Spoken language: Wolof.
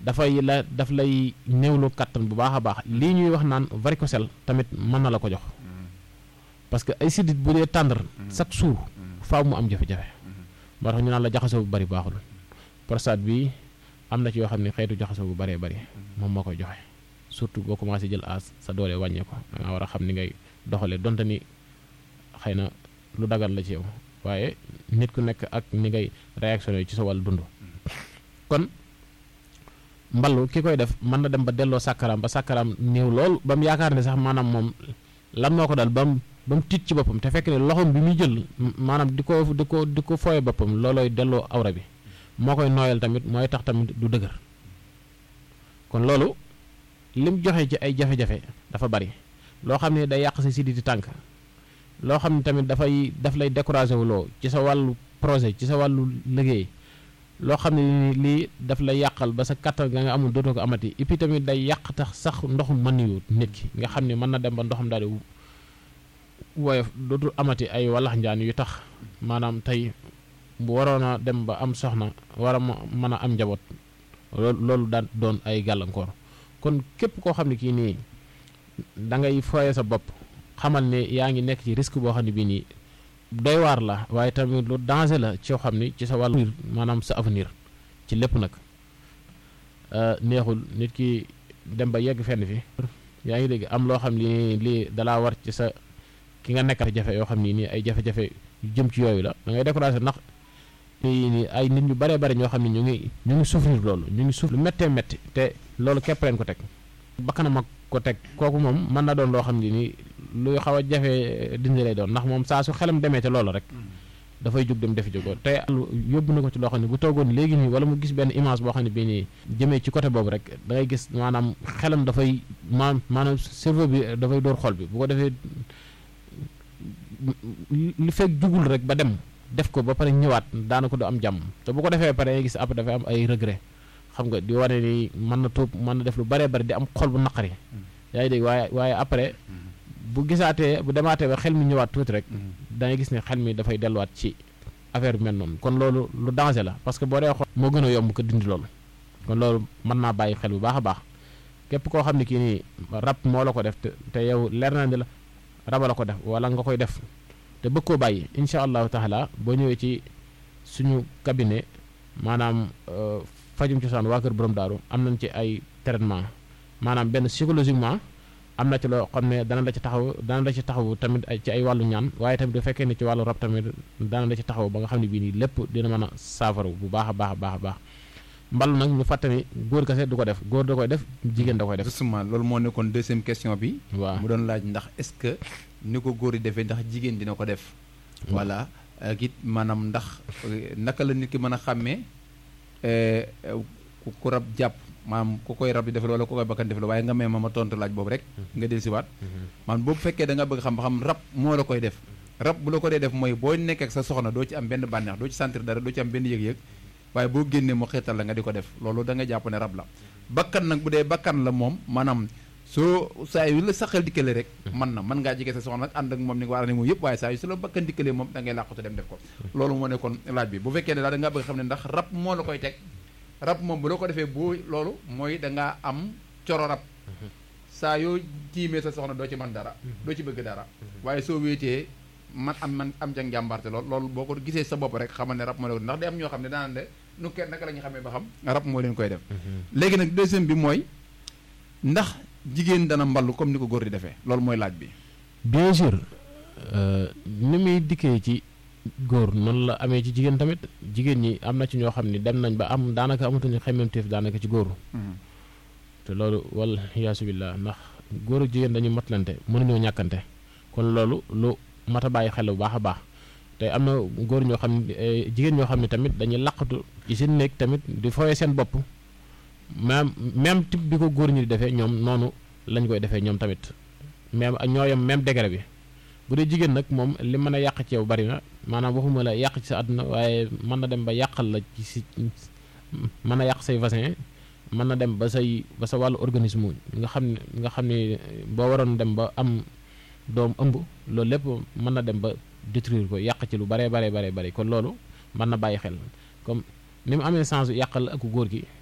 dafay la daf lay néewlu kattan bu baax a baax lii ñuy wax naan varicocèle tamit mën na la ko jox parce que ay sidit bu dee tàndar chaque jour faaw mu am jafe-jafe moo tax ñu naan la jaxasoo bu bari baaxul prostate bi am na ci yoo xam ne xeetu jaxasoo bu baree bari moom moo koy joxe surtout boo commencé jël as sa doole wàññee ko da nga war a xam ni ngay doxalee donte ni xëy na lu dagan la ci yow waaye nit ku nekk ak ni ngay réactionné ci sa wàllu dund kon mballu ki koy def mën na dem ba delloo sàkkaraam ba sàkkaraam néew lool ba mu yaakaar ne sax maanaam moom lan moo ko dal ba mu ba mu tiit ci boppam te fekk ne loxoom bi muy jël maanaam di ko di ko di ko fooye boppam loolooy delloo awra bi moo koy nooyal tamit mooy tax tamit du dëgër kon loolu lim joxe ci ay jafe-jafe dafa bari loo xam ne day yàq sa siditi tànk loo xam ne tamit dafay daf lay découragé wu loo ci sa wàllu projet ci sa wàllu liggéey loo xam ne lii daf lay yàqal ba sa kattan nga nga amul dootoo ko amati et puis tamit day yàq tax sax ndoxum mën yu nit ki nga xam ne mën na dem ba ndoxam daal di woyof dootul amati ay wallax njaan yu tax maanaam tey bu waroon a dem ba am soxna war a mën a am njaboot loolu loolu daan doon ay gàllankoor kon képp koo xam ne kii nii da ngay fooye sa bopp xamal ne yaa ngi nekk ci risque boo xam ne bii nii doy waar la waaye tamit lu danger la ci xam ni ci sa wàllu maanaam sa avenir ci lépp nag neexul nit ki dem ba yegg fenn fi yaa ngi dégg am loo xam ni lii dalaa war ci sa ki nga nekkat jafe yoo xam ni nii ay jafe-jafe yu jëm ci yooyu la da ngay découragé ndax ni ay nit ñu baree bari ñoo xam ne ñu ngi ñu ngi souffrir loolu ñu ngi souffrir lu méttee métti te loolu képp leen ko teg bakkanam ak ko teg kooku moom mën na doon loo xam ne nii luy xaw a jafe dindi lay doon ndax moom saa su xelam demee te loolu rek dafay jóg dem defi jógoo te yóbbu na ko ci loo xam ne bu toogoon léegi nii wala mu gis benn image boo xam ne bii nii jëmee ci côté boobu rek da ngay gis maanaam xelam dafay ma maanaam cerveau bi dafay door xol bi bu ko defee li fekk jugul rek ba dem def ko ba pare ñëwaat daanaka du am jàmm te bu ko defee pare ngay gis après dafay am ay regret xam nga di wane ni mën na tuub mën na def lu baree bari di am xol bu naqari yaa ngi dégg waaye waaye après bu gisaatee bu demaatee ba xel mi ñëwaat tuuti rek dangay gis ne xel mi dafay delluwaat ci affaire bi mel noonu kon loolu lu danger la parce que boo dee xool moo gën a yomb ko dindi loolu kon loolu mën naa bàyyi xel bu baax a baax képp koo xam ne kii nii rab moo la ko def te te yow leer na ni la raba la ko def wala nga koy def te bëgg koo bàyyi incha allahu taala boo ñëwee ci suñu cabinet maanaam fajum cosaan waa kër borom daaru am nañ ci ay traitement maanaam benn psychologiquement am na ci loo xam ne dana la ci taxaw dana la ci taxaw tamit ci ay wàllu ñaan waaye tamit bu fekkee ne ci wàllu rab tamit dana la ci taxaw ba nga xam ne bii nii lépp dina mën a saafaru bu baax a baax a baax a baax mbalu nag ñu fàtte ni góor kese du ko def góor da koy def jigéen da koy def. justement loolu moo nekkoon deuxième question bi. waaw mu doon laaj ndax est-ce que ni ko góor yi defee ndax jigéen dina ko def. voilà ak it maanaam ndax naka la nit ki mën a xàmmee ku rab jàpp. maanaam ku koy rab di defal wala ku koy bakkan defal waaye nga may ma ma tontu laaj boobu rek nga del siwaat maanaam boobu fekkee da nga bëgg xam ba xam rab moo la koy def rab bu la ko dee def mooy boo nekkee ak sa soxna doo ci am benn bànneex doo ci sentir dara doo ci am benn yëg-yëg waaye boo génnee mu xeetal la nga di ko def loolu da nga jàpp ne rab la bakkan nag bu dee bakkan la moom maanaam soo saa yu la saxal dikkale rek man na mën ngaa jege sa soxna nag ànd ak moom ni nga war a ne moom yëpp waaye saa yu su la bakkan dikkalee moom da ngay làqatu dem def ko loolu moo nekkoon laaj bi bu fekkee ne daal da nga bëgg xam ne ndax rab moo la koy teg rab moom bu la ko defee boo loolu mooy da ngaa am coro rab saa yoo tiimee sa soxna doo ci mën dara doo ci bëgg dara waaye soo wéetee man am man am ca njàmbarte lool loolu boo ko gisee sa bopp rek xamal ne rab moo la ko ndax day am ñoo xam ne daanaan de nu kenn naka la ñu xamee ba xam rab moo leen koy def léegi nag deuxième bi mooy ndax jigéen dana mballu comme ni ko góor di defee loolu mooy laaj bi bien sûr ni muy dikkee ci góor noonu la amee ci jigéen tamit jigéen ñi am na ci ñoo xam ne dem nañ ba am daanaka amatuñu xemmemteef daanaka ci góor te loolu wal yaasu billah ndax góor ak jigéen dañu matlante mënuñoo ñàkkante kon loolu lu mat a bàyyi xel bu baax a baax te am na góor ñoo xam ne jigéen ñoo xam ne tamit dañuy laqatu ci seen néeg tamit di fooyee seen bopp même même type bi ko góor ñi di defee ñoom noonu lañ koy defee ñoom tamit même ñoo yem même degré bi bu dee jigéen nag moom li mën a yàq ci yow bari na maanaam waxuma la yàq ci sa àdduna waaye mën na dem ba yàqal la ci si mën a yàq say vaccin mën na dem ba say ba sa wàllu organisme nga xam ne nga xam ne boo waroon dem ba am doom ëmb loolu lépp mën na dem ba détruire ko yàq ci lu baree baree baree bari kon loolu mën na bàyyi xel comme ni mu amee sens yàqal ak góor gi